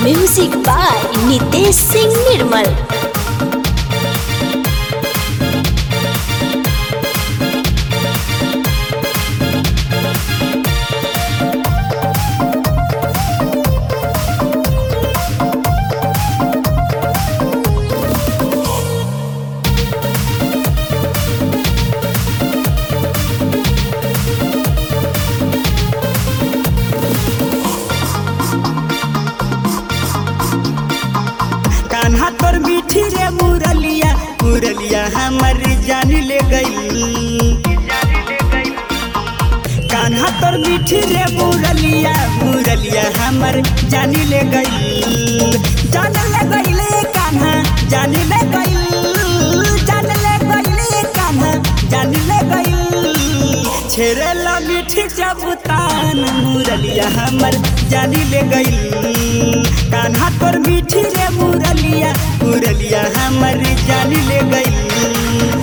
music by Nitesh Singh Nirmal Kanha तोर मीठी रे मुरलिया मुरलिया हमर जान ले गई कान्हा तोर मीठी रे मुरलिया मुरलिया हमर जान ले गई जान ले गईले कान्हा जान ले गई जान ले गईले कान्हा जान ले गई छेरेला मीठी जबुतान मुरलिया हमर जान ले गई कान्हा तोर मीठी रे मुरलिया मुरलिया हमर जान ले गई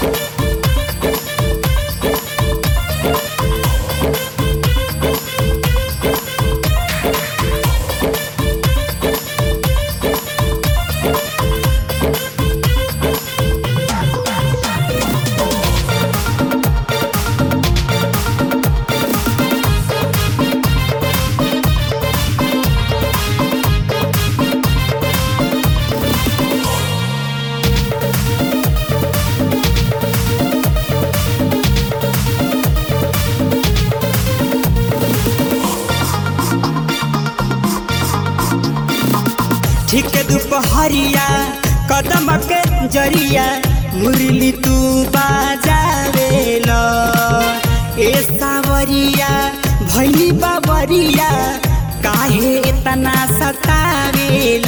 ठीक दुपहरिया कदम के जरिया मुरली तू बाजावेल ए सावरिया भैली बाबरिया काहे इतना सतावेल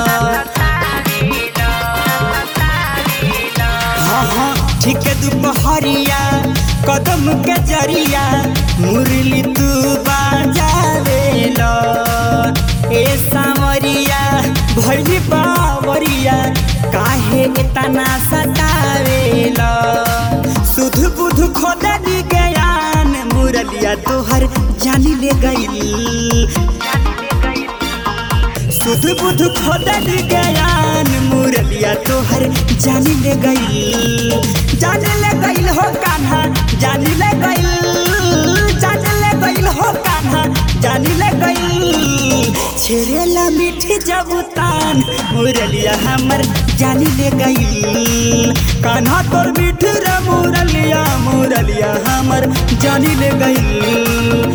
हाँ हाँ ठीक दुपहरिया कदम के जरिया मुरली तू बाजावेल ए सावरिया भैली बावरिया काहे इतना सतावेल सुध बुध खोदनी ज्ञान मुरलिया तोहर जानी ले गई सुध बुध खोदन ज्ञान मुरलिया तोहर जान ले गई जान ले गईल हो कान्हा जान ले गईल जान ले गईल हो कान्हा जान ले गईल छेरेला मीठी जबुतान मुरलिया हमर जान ले गईल कान्हा तोर मीठी रे मुरलिया मुरलिया हमर जान ले गईल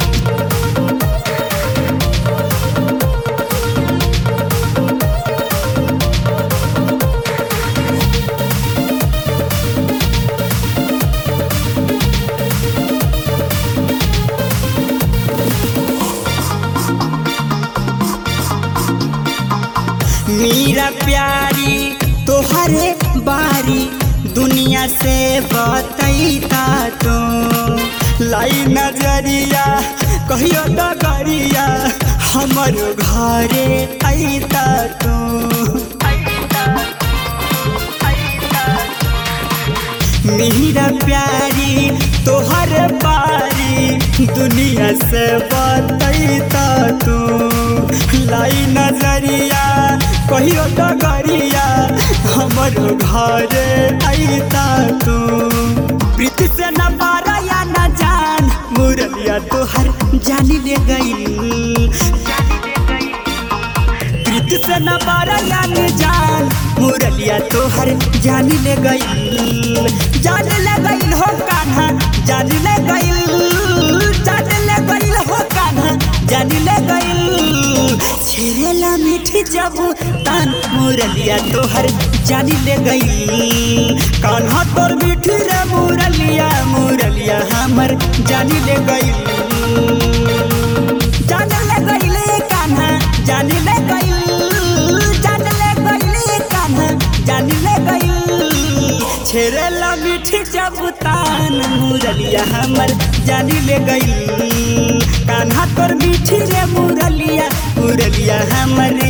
मीरा प्यारी तोहरे बारी दुनिया से बतैता तो लाई नजरिया कहियो डगरिया हमर घरे ऐता तो मीरा प्यारी तोहर बारी दुनिया से बतैता तू लाई नजरिया कहियो डगरिया हमर घरे ऐता तू प्रीति से न पारा या न जान मुरलिया तोहर जानी ले गई प्रीति से न पारा या न जान मुरलिया तोहर जान ले गई जान ले गई हो कान्हा जान ले गई जान ले गई हो कान्हा जान ले गई छेरेला मीठी जबू तान मुरलिया तोहर जान ले गई कान्हा तोर मीठी रे मुरलिया मुरलिया हमर जान ले गई जान ले गईले कान्हा जान ले गई जान ले गईले कान्हा जान ले गई छेरेला मीठी जबुतान मुरलिया हमर जान ले गई कान्हा तोर मीठी रे मुरलिया मुरलिया हमर